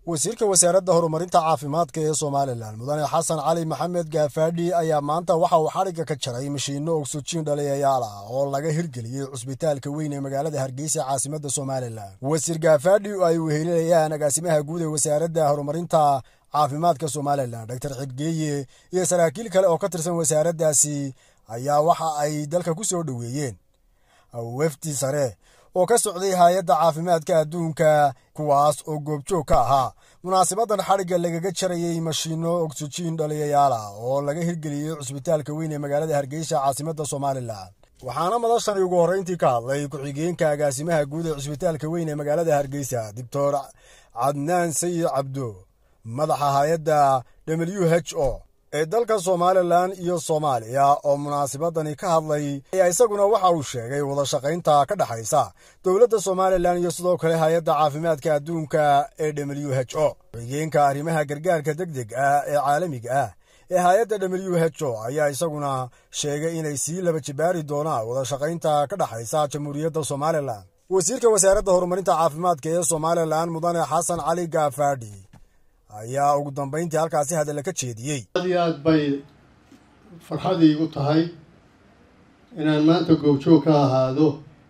wasiirka wasaaradda horumarinta caafimaadka ee somalilan mudane xasan cali maxamed gaafaadhi ayaa maanta waxa uu xadhigga ka jaray mashiinno ogsojiin dhaliyayaal ah oo laga hirgeliyey cusbitaalka weyn ee magaalada hargeysa caasimadda somalilan wasiir gaafaadhi oo ay wehelinayaan agaasimaha guud ee wasaaradda horumarinta caafimaadka somalilan doctor xidgeeye iyo saraakiil kale oo ka tirsan wasaaraddaasi ayaa waxa ay dalka ku soo dhoweeyeen wefdi sare oo ka socday hay-adda caafimaadka adduunka kuwaas oo goobjoog ka ahaa munaasibadan xadhigga lagaga jarayey mashiinno ogsijiin dhaliyayaal ah oo laga hirgeliyey cusbitaalka weyn ee magaalada hargeysa caasimadda somalilan waxaana madashani ugu horreyntii ka hadlay ku-xigeenka agaasimaha guud ee cusbitaalka weyn ee magaalada hargeysa doctor cadnaan sayid cabdo madaxa hay-adda w h o ee dalka somalilan iyo soomaaliya oo munaasibadani ka hadlay ayaa isaguna waxa uu sheegay wadashaqaynta ka dhexaysa dowladda somalilan iyo sidoo kale hay-adda caafimaadka adduunka ee w h o xigeenka arrimaha gargaarka deg deg ah ee caalamiga ah ee hay-adda w h o ayaa isaguna sheegay inay sii laba jibaari doonaan wadashaqaynta ka dhexaysa jamhuuriyadda somalilan wasiirka wasaaradda horumarinta caafimaadka ee somalilan mudane xasan cali gaafaadhi ayaa ugu dambayntii halkaasi hadalla ka jeediyey aad iyo aad bay farxadii igu tahay inaan maanta goobjoog ka ahaado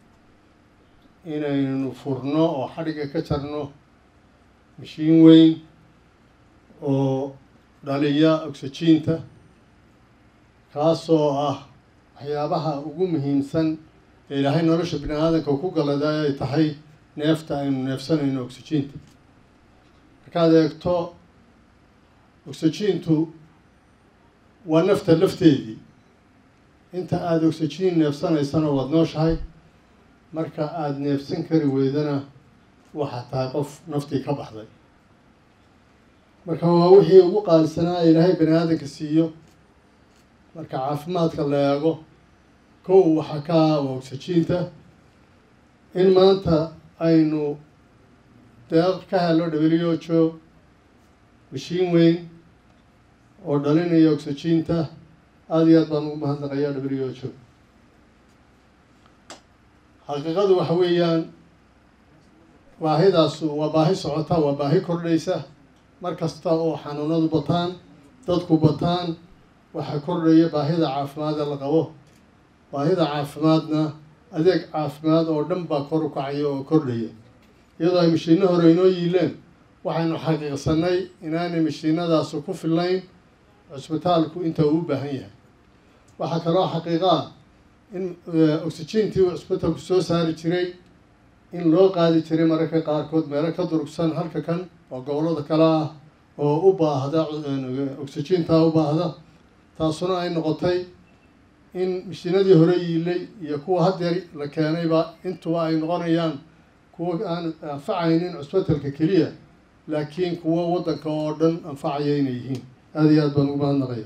inaynu furno oo xadhigga ka jarno mashiin weyn oo dhaliya ogsajiinta kaasoo ah waxyaabaha ugu muhiimsan ee ilaahay nolosha bini aadanka ku galaday ay tahay neefta aynu neefsanayno ogsajiinta markaad eegto ogsajiintu waa nafta lafteedii inta aada ogsajiin neefsanaysana waad nooshahay marka aada neefsan kari weydana waxaad tahay qof naftii ka baxday marka waa wixii ugu qaalisanaa ilaahay bani aadanka siiyo marka caafimaadka la eego kow waxaa ka ah waa ogsajiinta in maanta aynu deeq ka helo dhaweliyoojo mashiin weyn oo dhalinaya ogsajiinta aada iyo aad baan ugu mahadnaqayaa dhaweliyoojo xaqiiqadu waxa weeyaan baahidaasu waa baahi socota waa baahi kordhaysa mar kasta oo xanuunadu bataan dadku bataan waxaa kordhaya baahida caafimaada la qabo baahida caafimaadna adeeg caafimaad oo dhan baa kor u kacaya oo kordhaya iyadoo ay mashiino hore inoo yiileen waxaynu xaqiiqsanay inaanay mashiinadaasu ku fillayn cusbitaalku inta uu u baahan yahay waxaa kaloo xaqiiqo ah in oxygentii uu cusbitaalku soo saari jiray in loo qaadi jiray mararka qaarkood meelo ka durugsan halka kan oo gobollada kale ah oo u baahda oxygentaa u baahda taasuna ay noqotay in mashiinadii hore yiilay iyo kuwa haddeer la keenayba intuba ay noqonayaan kuwa aan anfacaynin cusbitalka keliya laakiin kuwo waddanka oo dhan anfacaya inay yihiin aada iyo aad baan ugu mahadnaqaya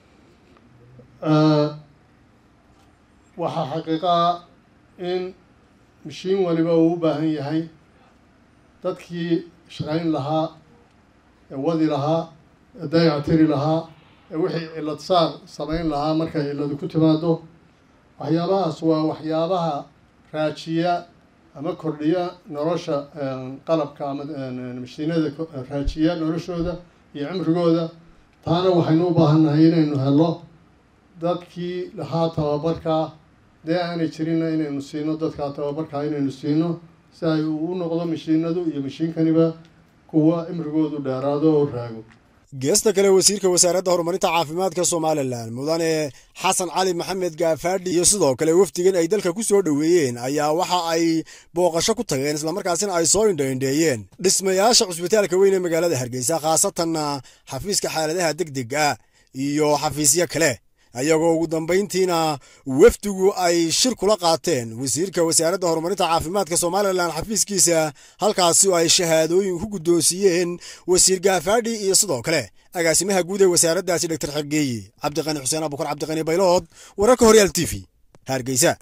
waxaa xaqiiqaa in mashiin waliba uu u baahan yahay dadkii shaqayn lahaa ee wadi lahaa ee dayactiri lahaa ee wixii cillad saar samayn lahaa markay cilladu ku timaado waxyaabahaas waa waxyaabaha raajiya ama kordhiya nolosha qalabka ama mashiinada raajiya noloshooda iyo cimrigooda taana waxaynu u baahannahay inaynu helo dadkii lahaa tababarkaa dee aanay jirinna inaynu siino dadkaa tababarkaa inaynu siino si ay u noqdo mashiinadu iyo mashiinkaniba kuwa cimrigoodu dheeraado oo raago geesta kale wasiirka wasaaradda horumarinta caafimaadka somalilan mudane xasan cali maxamed gaafaadhi iyo sidoo kale wafdigan ay dalka ku soo dhoweeyeen ayaa waxa ay booqasho ku tageen islamarkaasina ay soo indhaindheeyeen dhismayaasha cusbitaalka weyn ee magaalada hargeysa khaasatanna xafiiska xaaladaha deg deg ah iyo xafiisyo kale ayagoo ugu dambayntiina wafdigu ay shir kula qaateen wasiirka wasaaradda horumarinta caafimaadka somalilan xafiiskiisa halkaasi oo ay shahaadooyin ku guddoonsiiyeen wasiir gaafaadhi iyo sidoo kale agaasimaha guud ee wasaaraddaasi doctor xergeeye cabdiqani xuseen abukar cabdiqani baylood wararka horyaal t v hargeysa